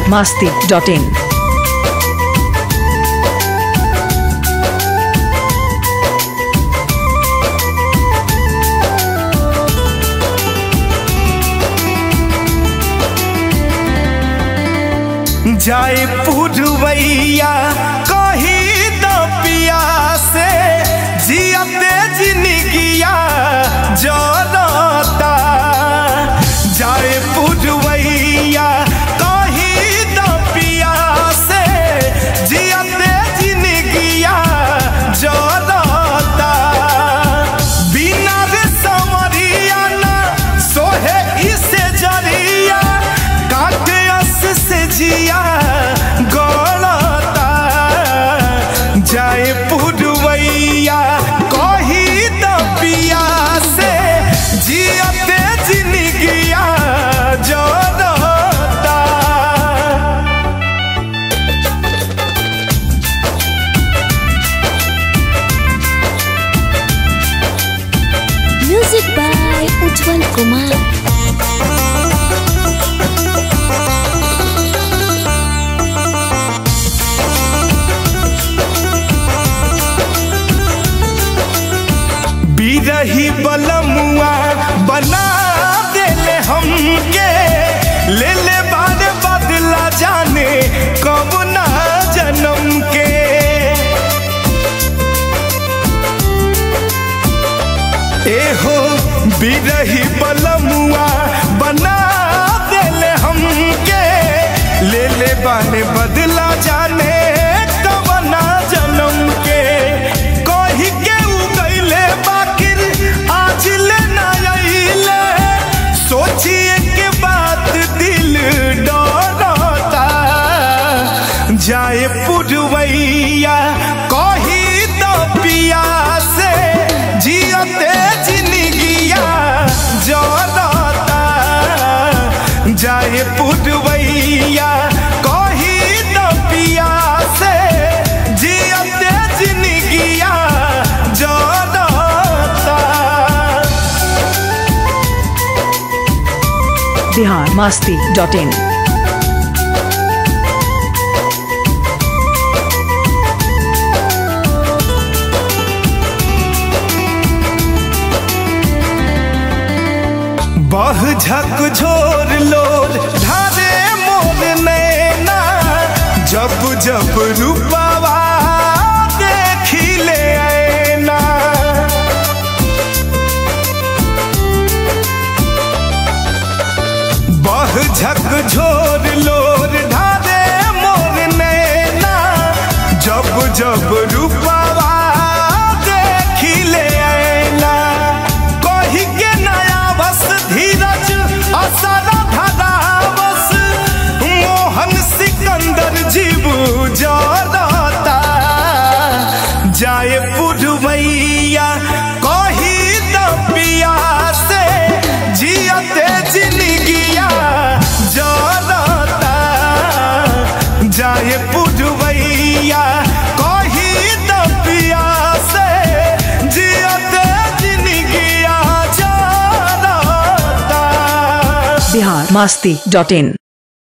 masti.in. जाए पुरवैया कही द पिया से जियते जिनगिया जरता जाए पुरवैया कही द पिया से जियते जिनगिया जरता बिना रे समरिया ना सोहे इसे जरिया काटे अस से जिया गलता जाए पुरवैया कही द पिया से जियते जिनगिया जरता Music by Ujjwal Kumar. बिरही बलमुआ बना देले हमके ले ले बाद बदला जाने कब ना जन्म के एहो बिरही बलमुआ बना देले हमके ले ले बाने बदला जाने कब ना जन्म के कही के उगैले बाकिर आज ले ना अइले सोचिए के बात दिल डरता जाए पुरवैया कही तो पिया से जियते जिनगिया जरता जाए पुरवैया कही तो पिया से जियते जिनगिया जरता Bihar masti.in. बह झक झोर लोर धारे मोर नैना जब जब रूपावा देखी ले ऐना बह झक झोर लोर धारे मोर नैना जब जब रूपावा देखी ले ऐना कही के नया बस धीरज असर धरा बस मोहन सिकंदर जीव जरता जाए पुरवैया कही द पिया से जियते जिनगिया जरता जाए पुरवैया कही द पिया से जियते जिनगिया जरता Bihar masti.in.